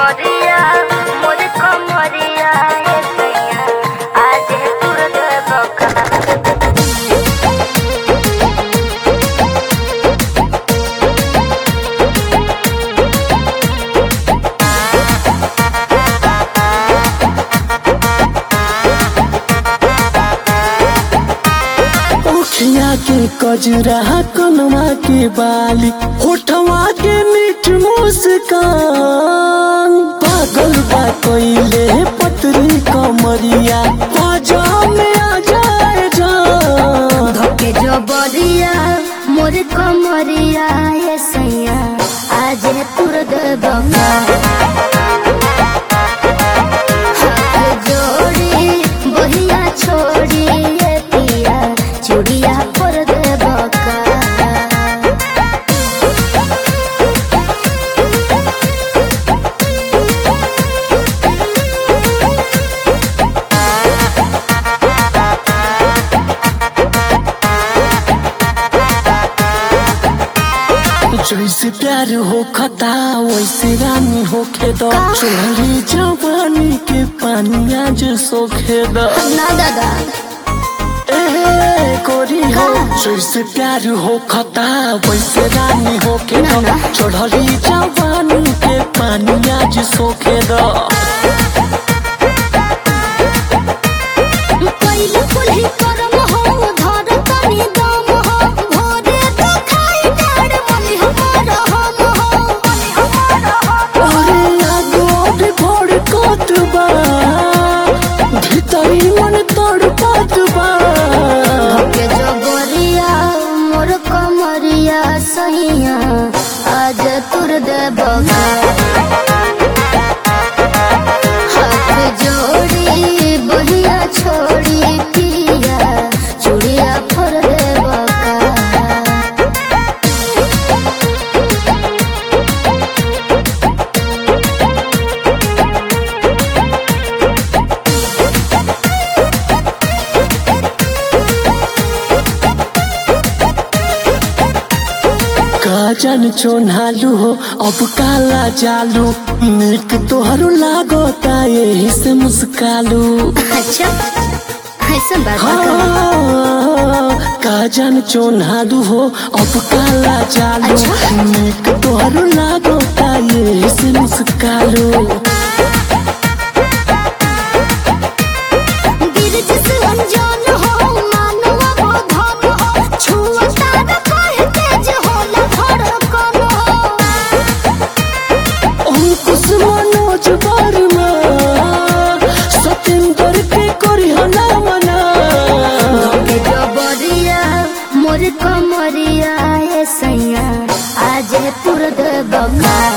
जबरिया मोर कमरिया हे सैया आज तुर देबका उखिया के कजरा कनवा के बाली होठवा के मीठ मुस्कान पागल बा कोइले पतरी कमरिया बाजा में आ जाए जान धके जबरिया मोर कमरिया हे सैया आज तुर देबका हाथ जोड़ी बहिया छोड़ी ये पिया चूड़िया पर देबका जैसे प्यार हो खता वैसे रानी होखे दो चोरी जवानी के पानिया जो सोखे दो ना दादा ए कोरी हो जैसे प्यार हो खता वैसे रानी होखे दो ना, ना। चढ़ली जवानी के पानिया जो सोखे दो पहिले कुल्ही करम हो धर तनी दम हो भोरे तो खाई डाड़ मनी हमार हम हो मनी हमार हम अरे आगोड भोर कोत बा भीतरी मन तोड़ पात बा के जबरिया मोर कमरिया सहिया आज तुर देबका हाथ जोड़ी बहिया छोड़ी पिया चूड़िया फर देबका का जान चोनालू हो अब काला जालू नीक तोहरो लागोता यही से मुस्कालू अच्छा ऐसा बात बा का? हाँ, का जान चोनालू हो अब काला जालू अच्छा। नीक तोहरो लागोता यही से मुस्कालू गिरज से अनजान हो मानवा हो धन हो छुआ तारा कहे तेज होला धड़कन हो अंकुश मनोज वर्मा सतेंद्र के करी हला मना के जबरिया मोर कमरिया ए सैया आज तुर देबका